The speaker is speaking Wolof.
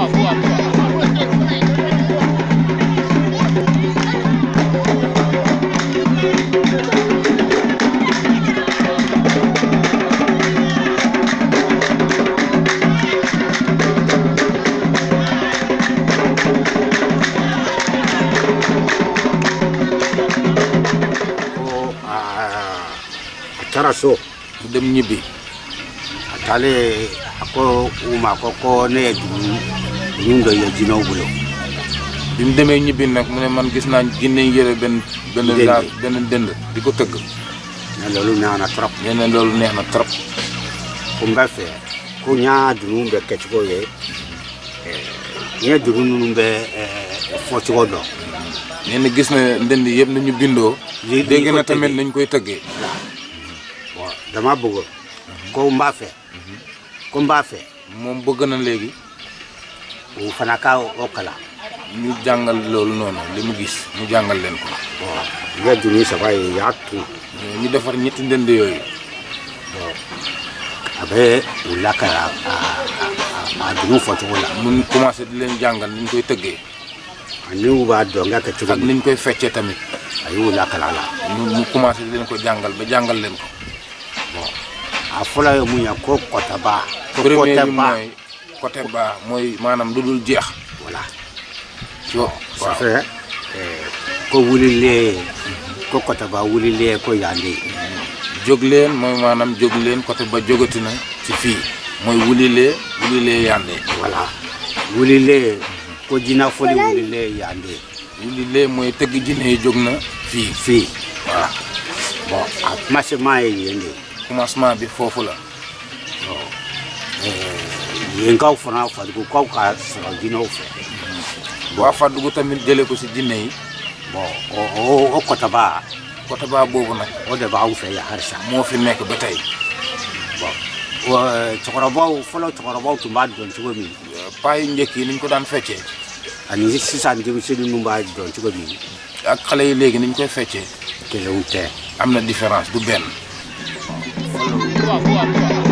ko a a taara so mu dem ñibbi a taalen a ko u ma ko ko ne ye dugu dugu dɔ ye jinɛw bolo bi mu demee ñibbi nag mu ne man gis naa jinne yi yëre benn benn Dënd. laa benn dënd di ko tëgg ne loolu neex na trop nee na loolu neex na trop ko n bɛ fɛ ko n y'a dugu bɛ kɛcogo ye ɛɛ, n ye dugu ninnu bɛ ɛɛ, fɔcogo dɔn nee na gis na ndënd yëpp nañu bindoo Li- li dégg ko na tamit tëggee. nañ koy tëggee Bon, dama bëgg ko n b'a fɛ ko n b'a fɛ moom bëgg na léegi o fana ka o kalan ñu jàngal loolu noonu li mu gis mu jàngal leen ko Bon, n ye dugu saba ye y'a tun ñu defar ñetti ndënd yooyu a bɛ u lakara a a- a dugu fɔcogo la mun commencé di leen jàngal ni ñu koy tëggee ani u b'a dɔn ka kɛ cogo ak min ni ñu koy feccee tamit a y'u lakala la ñu ñu commencé di leen ko jàngal ba jàngal leen ko a fɔlɔ ye mun ye ko kɔtaba ko premier bi kɔtɛba mooy côté ba mooy maanaam lu dul jeex voilà ci wa- ça waaw fait eh, ko wulilen ko kɔtaba wulilen ko yande jóg leen mooy maanaam jóg leen côté ba jógati na ci fii mooy wulilee wulilee yàndee voilà wulilen ko jinafɔli wulilen yande wulilee mooy tëgg jinne yi jóg na fii fi waaw bon a commencement ye yen de commencement bi foofu la yenkaw fana fadugukaw ka sɔrɔ jinɛw fɛ waa Faddugu tamit jëlee ko si jinne yi bon o- o o kɔtaba côté ba boobu nag o de b'anw fɛ yan halisa moo fi nekk ba tey Wa, cɛkɔrɔbaw fɔlɔ cɛkɔrɔbaw tun b'a dɔn cogo min paa yu njëkk yi niñ ko daan feccee ani sisan denmisɛnnin ninnu b'a dɔn cogo min ak xale yi léegi niñ koy feccee kelenw tɛ am na différence du benn Boa, boa, boa.